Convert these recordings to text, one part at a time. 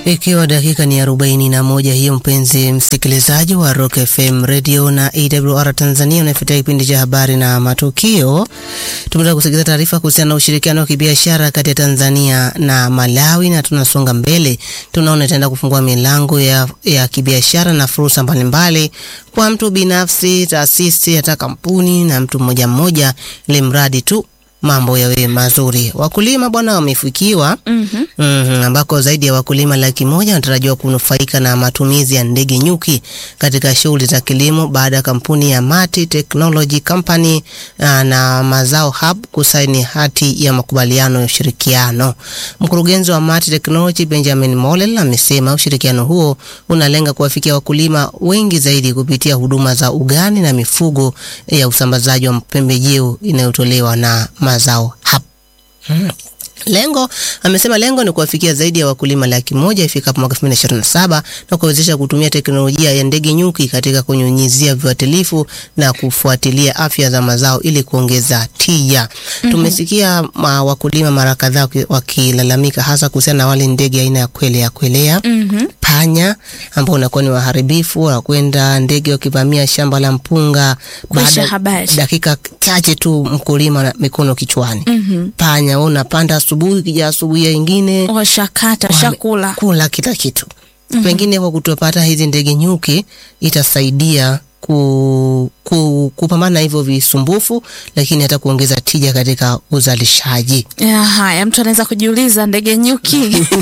Ikiwa dakika ni arobaini na moja hiyo, mpenzi msikilizaji wa Rock FM Radio na AWR Tanzania, unafuatia kipindi cha habari na matukio. Tumetoka kusikiliza taarifa kuhusiana na ushirikiano wa kibiashara kati ya Tanzania na Malawi, na tunasonga mbele, tunaona itaenda kufungua milango ya, ya kibiashara na fursa mbalimbali kwa mtu binafsi, taasisi, hata kampuni na mtu mmoja mmoja, ili mradi tu mambo yawe mazuri. Wakulima bwana wamefikiwa Mhm. mm ambako zaidi ya wakulima laki moja wanatarajiwa kunufaika na matumizi ya ndege nyuki katika shughuli za kilimo baada ya kampuni ya Mati Technology Company ah, na Mazao Hub kusaini hati ya makubaliano ya ushirikiano. Mkurugenzi wa Mati Technology Benjamin Molel amesema ushirikiano huo unalenga kuwafikia wakulima wengi zaidi kupitia huduma za ugani na mifugo ya usambazaji wa pembejeo inayotolewa na Mazao Hub. Hmm. Lengo amesema lengo ni kuwafikia zaidi ya wakulima laki moja ifikapo mwaka 2027 na kuwezesha kutumia teknolojia ya ndege nyuki katika kunyunyizia viuatilifu na kufuatilia afya za mazao ili kuongeza tija. Tumesikia ma, wakulima mara kadhaa waki- wakilalamika hasa kuhusiana na wale ndege aina ya kwelea kwelea Mhm. panya ambao unakuwa ni waharibifu, wanakwenda ndege wakivamia shamba la mpunga, Kuisha habari. dakika chache tu mkulima na mikono kichwani. Mhm. Panya wewe unapanda asubuhi, kija asubuhi ya ingine Washakata, wame- shakula. kula kila kitu. Pengine kwa kutopata hizi ndege nyuki itasaidia ku, ku, kupambana na hivyo visumbufu, lakini hata kuongeza tija katika uzalishaji. Ya, haya, mtu anaweza kujiuliza ndege nyuki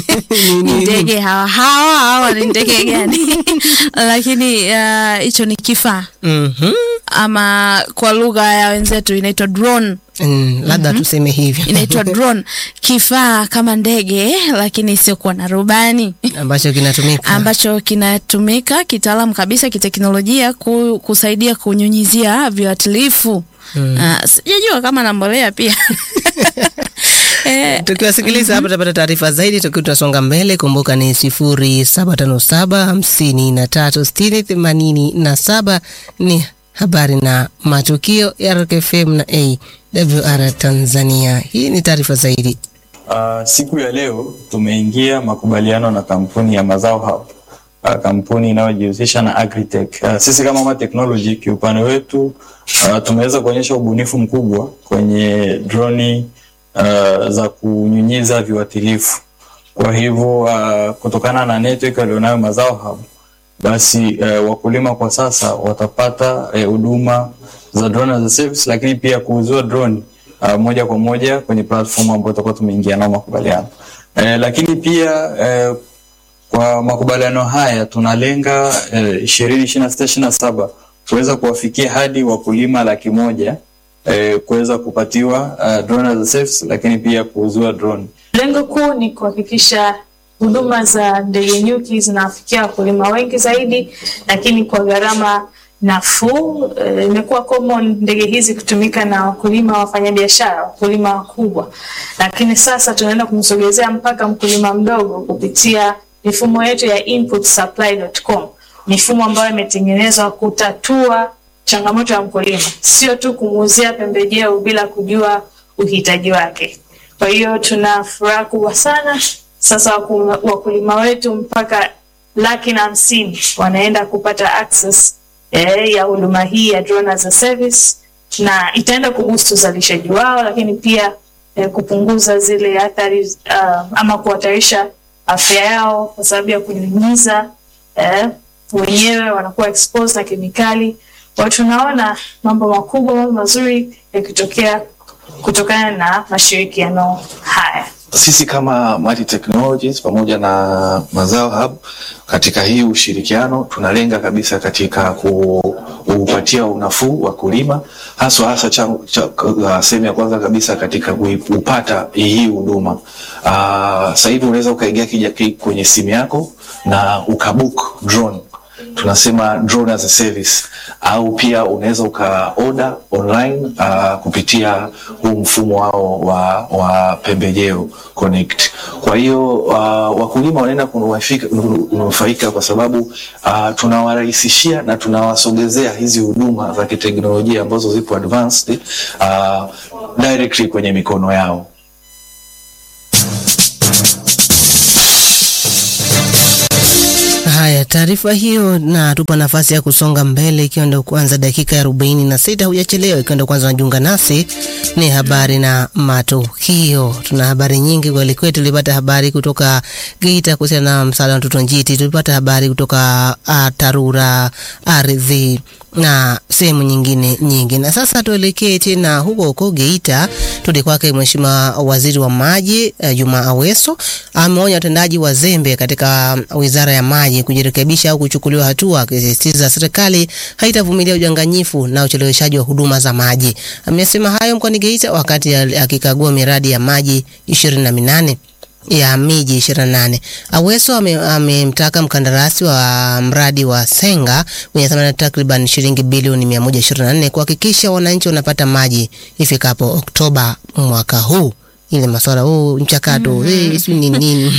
ni ndege hawa hawa hawa ni ndege gani? Lakini ah, hicho ni kifaa Mhm. ama kwa lugha ya wenzetu inaitwa drone. Mm, labda tuseme hivyo Inaitwa drone, kifaa kama ndege lakini isiyokuwa na rubani ambacho kinatumika ambacho kinatumika kitaalamu kabisa kiteknolojia ku, kusaidia kunyunyizia viuatilifu. Ah, sijajua kama na mbolea pia eh, tukiwasikiliza hapa tutapata taarifa zaidi tukiwa tunasonga mbele. Kumbuka ni sifuri saba tano saba hamsini na tatu sitini themanini na saba ni habari na matukio ya Rock FM na AWR Tanzania. Hii ni taarifa zaidi. Uh, siku ya leo tumeingia makubaliano na kampuni ya Mazao Hub, uh, kampuni inayojihusisha na agritech. Uh, sisi kama Ma Technology kiupande wetu uh, tumeweza kuonyesha ubunifu mkubwa kwenye droni uh, za kunyunyiza viuatilifu. Kwa hivyo uh, kutokana na network walionayo Mazao Hub, basi uh, wakulima kwa sasa watapata eh, huduma za drone as a service, lakini pia kuuziwa drone uh, moja kwa moja kwenye platform ambayo tutakuwa tumeingia nao makubaliano eh, lakini pia eh, kwa makubaliano haya tunalenga ishirini ishirini na sita ishirini na saba kuweza kuwafikia hadi wakulima laki moja eh, kuweza kupatiwa uh, drone as a service, lakini pia kuuziwa drone. Lengo kuu ni kuhakikisha huduma za ndege nyuki zinawafikia wakulima wengi zaidi, lakini kwa gharama nafuu. Eh, Imekuwa common ndege hizi kutumika na wakulima wafanyabiashara, wakulima wakubwa, lakini sasa tunaenda kumsogezea mpaka mkulima mdogo kupitia mifumo yetu ya inputsupply.com, mifumo ambayo imetengenezwa kutatua changamoto ya mkulima, sio tu kumuuzia pembejeo bila kujua uhitaji wake. Kwa hiyo tuna furaha kubwa sana sasa, waku- wakulima wetu mpaka laki na hamsini wanaenda kupata access eh, ya huduma hii ya drone as a service, na itaenda kuboost uzalishaji wao, lakini pia eh, kupunguza zile athari uh, ama kuhatarisha afya yao kwa sababu ya kunyunyiza eh, wenyewe wanakuwa exposed na kemikali. Kwa hiyo tunaona mambo makubwa, mambo mazuri yakitokea kutokana na mashirikiano haya. Sisi kama Mati Technologies pamoja na Mazao Hub katika hii ushirikiano tunalenga kabisa katika ku- kuupatia unafuu wakulima haswa hasa cha, cha, uh, sehemu ya kwanza kabisa katika kui- kupata hii huduma. Uh, sasa hivi unaweza ukaingia kija ki- kwenye simu yako na ukabook drone tunasema drone as a service au pia unaweza uka order online uh, kupitia huu mfumo wao wa, wa pembejeo connect. Kwa hiyo uh, wakulima wanaenda kunufaika kunufaika kwa sababu uh, tunawarahisishia na tunawasogezea hizi huduma za kiteknolojia ambazo zipo advanced uh, directly kwenye mikono yao. taarifa hiyo na tupa nafasi ya kusonga mbele, ikiwa ndio kwanza dakika ya arobaini na sita. Hujachelewa, ikiwa ndio kwanza unajiunga nasi, ni habari na matukio. Tuna habari nyingi kweli kweli. Tulipata habari kutoka Geita kuhusiana na msaada wa mtoto njiti, tulipata habari kutoka uh, TARURA, ardhi na sehemu nyingine nyingi. Na sasa tuelekee tena huko huko Geita, tudi kwake Mheshimiwa Waziri wa Maji uh, Juma Aweso ameonya watendaji wazembe katika Wizara ya Maji kujirekebisha au kuchukuliwa hatua, akisisitiza serikali haitavumilia udanganyifu na ucheleweshaji wa huduma za maji. Amesema hayo mkoani Geita wakati akikagua miradi ya maji ishirini na minane ya miji 28. Aweso amemtaka ame mkandarasi wa mradi wa Senga wenye thamani takriban shilingi bilioni 124 kuhakikisha wananchi wanapata maji ifikapo Oktoba mwaka huu. Ile masuala huu mchakato mm -hmm. Eh, si ni nini?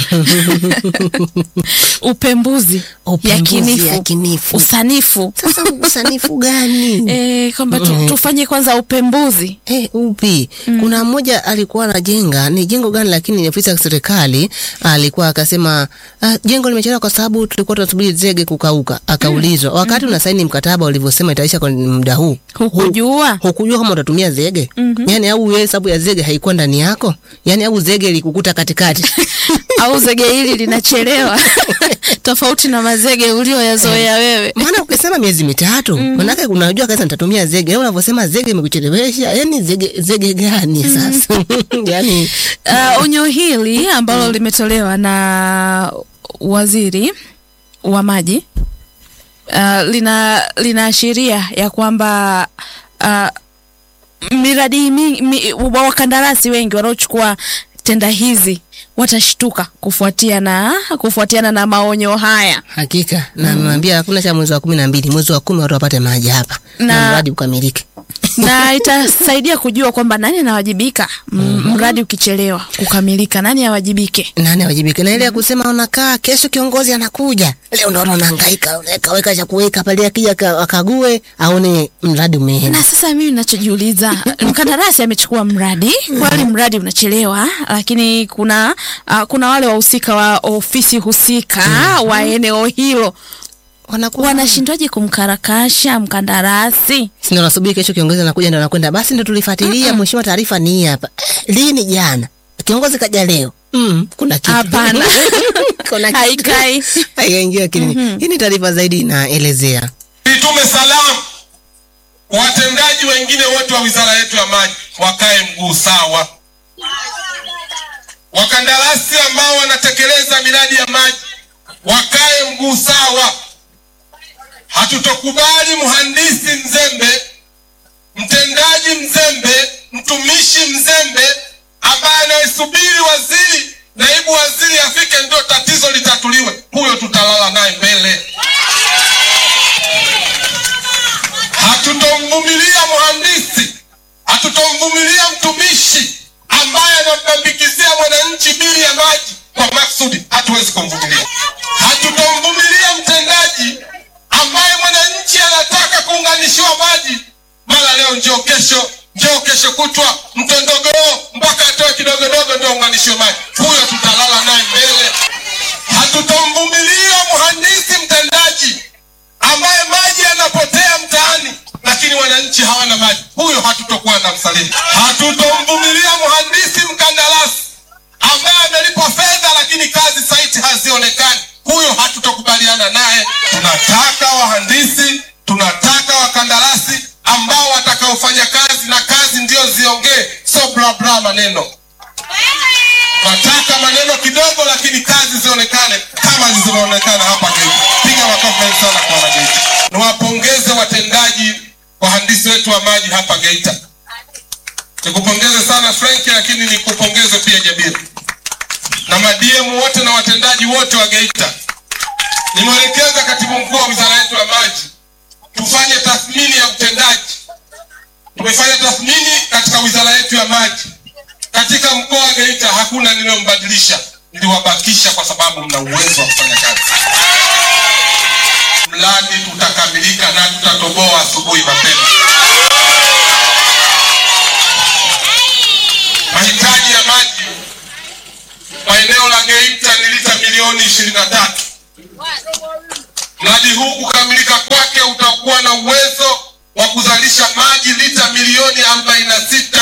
Upembuzi, Upembuzi yakinifu, yakinifu. usanifu Sasa usanifu gani? eh, kwamba tu, tufanye kwanza upembuzi Eh, upi? Kuna mmoja alikuwa anajenga, ni jengo gani lakini ni ofisi ya serikali, alikuwa akasema ah, jengo limechelewa kwa sababu tulikuwa tunasubiri zege kukauka. Akaulizwa, wakati unasaini mkataba ulivyosema itaisha kwa muda huu, hukujua hukujua kama utatumia zege? Yaani au wewe hesabu ya zege haikuwa ndani yako? Yaani au zege ilikukuta katikati? au zege hili linachelewa tofauti na mazege ulioyazoea wewe. Maana ukisema miezi mitatu, manake unajua kabisa nitatumia zege. Leo unavyosema zege imekuchelewesha, yaani zege zege gani sasa? Yaani Uh, onyo hili ambalo limetolewa na waziri wa maji uh, lina linaashiria ya kwamba uh, miradi mi, mi, wakandarasi wengi wanaochukua tenda hizi watashtuka kufuatia na kufuatiana na maonyo haya Hakika na naambia hakuna cha mwezi wa kumi na mbili, mwezi wa kumi watu wapate maji hapa na, Na- mradi ukamilike. na itasaidia kujua kwamba nani anawajibika m- mradi ukichelewa kukamilika, nani awajibike. Nani awajibike? Na ile ya kusema unakaa kesho kiongozi anakuja, leo ndo unahangaika, unaweka weka cha kuweka pale, akija aka- akague aone mradi umeenda. Na sasa mimi ninachojiuliza, mkandarasi amechukua mradi kweli, mradi unachelewa, lakini kuna uh, kuna wale wahusika wa ofisi husika wa eneo hilo Wanakuwa wanashindwaje kumkarakasha mkandarasi? si ndo nasubiri kesho kiongozi anakuja, ndo anakwenda basi, ndo tulifuatilia mheshimiwa, taarifa ni hii hapa. Eh, Lini? Jana kiongozi kaja leo. Mm, kuna kitu Hapana. kuna kitu Haikai. haiingia akilini. Hii ni taarifa zaidi inaelezea Nitume salamu watendaji wengine wote wa wizara yetu ya maji wakae mguu sawa. Wakandarasi ambao wanatekeleza miradi ya maji wakae mguu sawa. Hatutokubali mhandisi mzembe, mtendaji mzembe, mtumishi mzembe ambaye anayesubiri waziri, naibu waziri afike ndio tatizo litatuliwe. Huyo tutalala naye mbele. Hatutomvumilia mhandisi, hatutomvumilia mtumishi ambaye anambambikizia mwananchi bili ya maji kwa maksudi. Hatuwezi kumvumilia. Hatutomvumilia mtendaji ambaye mwananchi anataka kuunganishiwa maji, mara leo njoo, kesho njoo, kesho kutwa mtondogoo, mpaka atoe kidogodogo ndio unganishiwe maji. Huyo tutalala naye mbele. Hatutomvumilia mhandisi mtendaji ambaye maji yanapotea mtaani lakini wananchi hawana maji, huyo hatutokuwa na msaliti. Hatutomvumilia mhandisi mkandarasi ambaye amelipwa fedha lakini kazi saiti hazionekani, huyo hatutokubaliana naye. Tunataka wahandisi, tunataka wakandarasi ambao watakaofanya kazi na kazi ndio ziongee, so bla bla maneno Nataka maneno kidogo lakini kazi zionekane kama zilivyoonekana hapa Geita. Piga makofi mengi sana kwa wanageita. Niwapongeze watendaji wahandisi wetu wa maji hapa Geita. Nikupongeze sana Frank, lakini nikupongeze pia Jabiri na madiemu wote na watendaji wote wa Geita. Nimwelekeza katibu mkuu wa wizara yetu ya maji tufanye tathmini ya utendaji. Tumefanya tathmini katika wizara yetu ya maji katika mkoa wa Geita hakuna niliyombadilisha, niliwabakisha kwa sababu mna uwezo wa kufanya kazi. Mradi tutakamilika na tutatoboa asubuhi mapema. Mahitaji ya maji kwa eneo la Geita ni lita milioni ishirini na tatu. Mradi huu kukamilika kwake utakuwa na uwezo wa kuzalisha maji lita milioni 46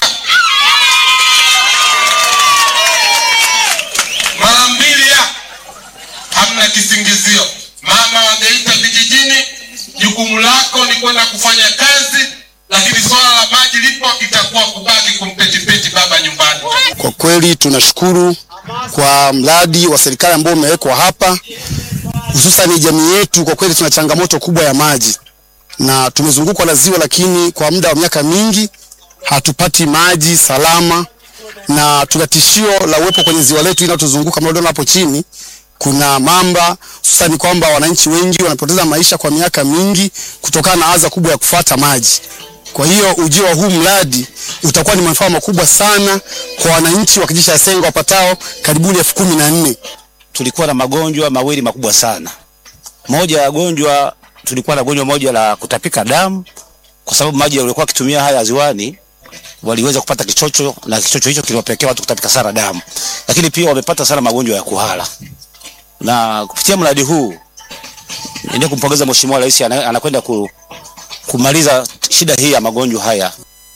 mara mbili ya hamna kisingizio. Mama wa Geita vijijini, jukumu lako ni kwenda kufanya kazi, lakini swala la maji lipo, itakuwa kubaki kumpetipeti baba nyumbani. Kwa kweli tunashukuru kwa mradi wa serikali ambao umewekwa hapa, hususan jamii yetu. Kwa kweli tuna changamoto kubwa ya maji na tumezungukwa na ziwa, lakini kwa muda wa miaka mingi hatupati maji salama, na tuna tishio la uwepo kwenye ziwa letu linalotuzunguka mnaona hapo chini kuna mamba, hususani kwamba wananchi wengi wanapoteza maisha kwa miaka mingi kutokana na adha kubwa ya kufuata maji. Kwa hiyo ujio wa huu mradi utakuwa ni manufaa makubwa sana kwa wananchi wa kijiji cha Sengo wapatao karibuni elfu kumi na nne. tulikuwa na magonjwa mawili makubwa sana. Moja ya gonjwa tulikuwa na gonjwa moja la kutapika damu, kwa sababu maji walikuwa wakitumia haya ziwani waliweza kupata kichocho na kichocho hicho kiliwapelekea watu kutapika sana damu, lakini pia wamepata sana magonjwa ya kuhara. Na kupitia mradi huu ndio kumpongeza Mheshimiwa Rais ana- anakwenda ku, kumaliza shida hii ya magonjwa haya.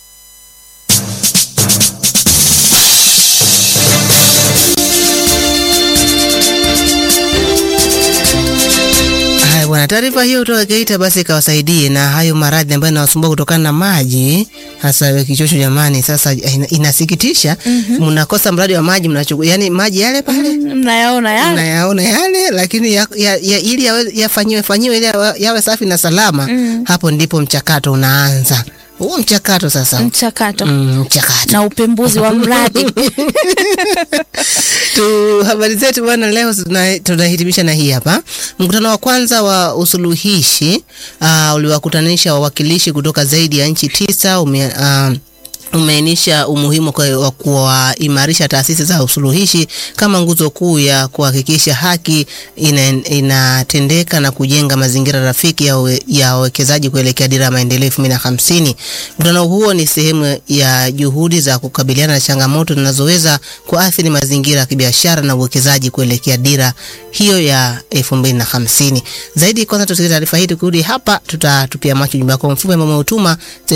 Haya bwana, taarifa hiyo kutoka Geita basi ikawasaidie na hayo maradhi ambayo yanawasumbua kutokana na maji, hasa ya kichocho. Jamani, sasa ina, inasikitisha mnakosa mradi wa maji, mnachukua yani maji yale pale mnayaona yale mnayaona yale, lakini ya, ya, ya, ili yawe- yafanyiwe fanyiwe ili yawe, yawe safi na salama, hapo ndipo mchakato unaanza. Huo mchakato sasa mchakato mm, mchakato na upembuzi wa mradi tu habari zetu bwana, leo tuna- tunahitimisha na hii hapa. Mkutano wa kwanza wa usuluhishi uh, uliwakutanisha wawakilishi kutoka zaidi ya nchi tisa ume, uh, umeainisha umuhimu kwa- wa kuwaimarisha taasisi za usuluhishi kama nguzo kuu ya kuhakikisha haki ina, inatendeka na kujenga mazingira rafiki ya uwe- ya wawekezaji kuelekea dira ya maendeleo elfu mbili na hamsini. Mkutano huo ni sehemu ya juhudi za kukabiliana na changamoto zinazoweza kuathiri mazingira ya kibiashara na uwekezaji kuelekea dira hiyo ya elfu mbili na hamsini. Zaidi kwanza tusikilize taarifa hii, tukirudi hapa tutatupia macho jumba yako mfupi ambao umeutuma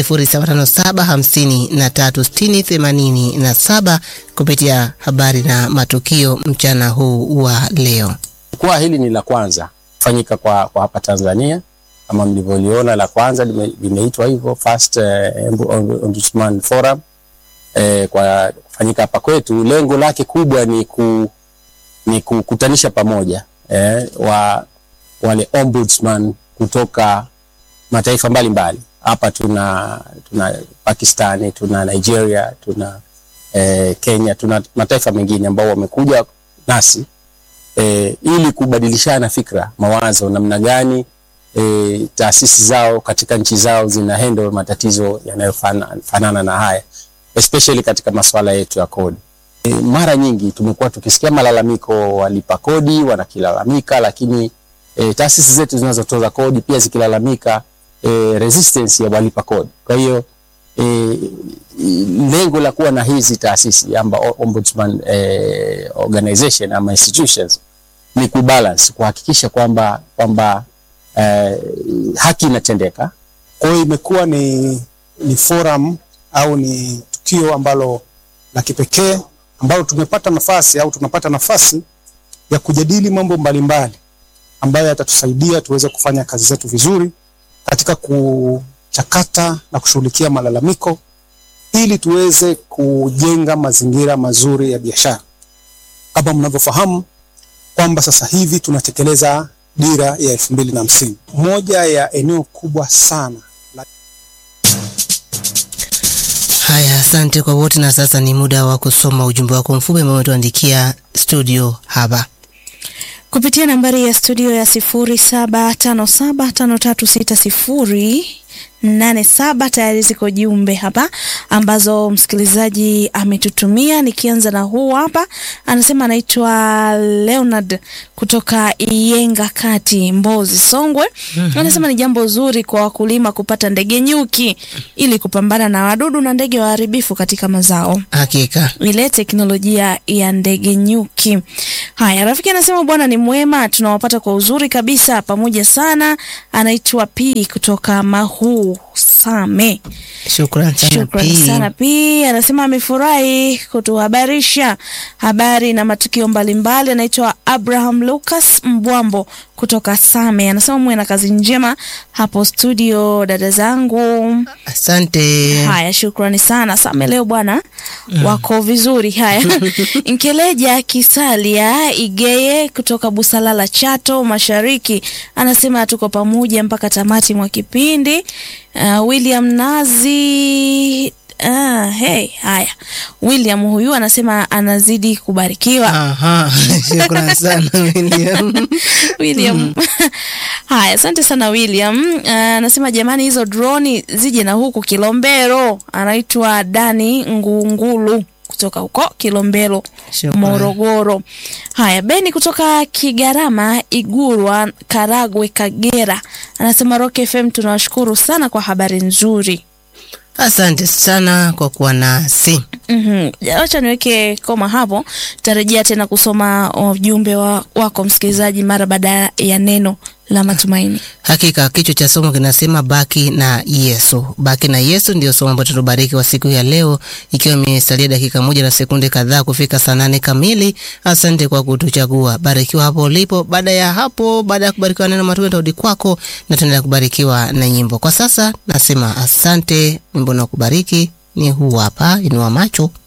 0757536087 kupitia habari na matukio mchana huu wa leo. Jukwaa hili ni la kwanza kufanyika kwa, kwa hapa Tanzania kama mlivyoliona, la kwanza lime- limeitwa hivyo First eh, Ombudsman Forum eh, kwa kufanyika hapa kwetu. Lengo lake kubwa ni ku, ni kukutanisha pamoja eh, wa wale ombudsman kutoka mataifa mbalimbali. Hapa tuna tuna Pakistani, tuna Nigeria, tuna eh, Kenya, tuna mataifa mengine ambao wamekuja nasi e, ili kubadilishana fikra, mawazo, namna gani e, taasisi zao katika nchi zao zina handle matatizo yanayofanana na haya especially katika masuala yetu ya kodi. E, mara nyingi tumekuwa tukisikia malalamiko, walipa kodi wanakilalamika, lakini e, taasisi zetu zinazotoza kodi pia zikilalamika e, resistance ya walipa kodi. Kwa hiyo e, lengo la kuwa na hizi taasisi amba ombudsman eh, organization ama institutions ni kubalance, kuhakikisha kwamba kwamba eh, haki inatendeka. Kwa hiyo imekuwa ni, ni forum au ni tukio ambalo la kipekee ambalo tumepata nafasi au tunapata nafasi ya kujadili mambo mbalimbali ambayo yatatusaidia tuweze kufanya kazi zetu vizuri katika kuchakata na kushughulikia malalamiko ili tuweze kujenga mazingira mazuri ya biashara. Kama mnavyofahamu kwamba sasa hivi tunatekeleza dira ya elfu mbili na hamsini. Moja ya eneo kubwa sana la Haya, asante kwa wote, na sasa ni muda wa kusoma ujumbe wako mfupi ambao umetuandikia studio hapa. kupitia nambari ya studio ya sifuri saba tano saba tano tatu sita sifuri nane saba. Tayari ziko jumbe hapa ambazo msikilizaji ametutumia. Nikianza na huu hapa, anasema anaitwa Leonard kutoka Iyenga Kati, Mbozi, Songwe. Anasema ni jambo zuri kwa wakulima kupata ndege nyuki ili kupambana na wadudu na ndege waharibifu katika mazao Hakika. ile teknolojia ya ndege nyuki. Haya, rafiki anasema bwana ni mwema, tunawapata kwa uzuri kabisa, pamoja sana. Anaitwa P kutoka Mahuu Same. Shukran sana Shukrani P. sana P. Anasema amefurahi kutuhabarisha habari na matukio mbalimbali. Anaitwa Abraham Lucas Mbwambo kutoka Same. Anasema muwe na kazi njema hapo studio, dada zangu. Asante. Haya, shukrani sana Same. Leo bwana wako vizuri. Haya, Nkeleja Kisalia Igeye kutoka Busalala, Chato Mashariki, anasema tuko pamoja mpaka tamati mwa kipindi. Uh, William Nazi Ah, hey, haya. William huyu anasema anazidi kubarikiwa. Aha. Shukran sana William. William. Haya, asante sana William. Ah, Anasema jamani, hizo droni zije na huku Kilombero. Anaitwa Dani Ngungulu kutoka huko Kilombero, Shukrani. Morogoro. Haya, Beni kutoka Kigarama, Igurwa, Karagwe, Kagera. Anasema Rock FM tunawashukuru sana kwa habari nzuri. Asante sana kwa kuwa nasi. Mhm. Acha niweke koma hapo, tarejea tena kusoma ujumbe wa, wako msikilizaji mara baada ya neno la matumaini. Hakika kichwa cha somo kinasema baki na Yesu. Baki na Yesu ndio somo ambalo tunabariki wa siku ya leo, ikiwa imesalia dakika moja na sekunde kadhaa kufika saa nane kamili. Asante kwa kutuchagua. Barikiwa hapo ulipo. Baada ya hapo, baada ya kubarikiwa neno matumaini, tarudi kwako na tuendelea kubarikiwa na nyimbo. Kwa sasa nasema asante. Wimbo na kubariki ni huu hapa, inua macho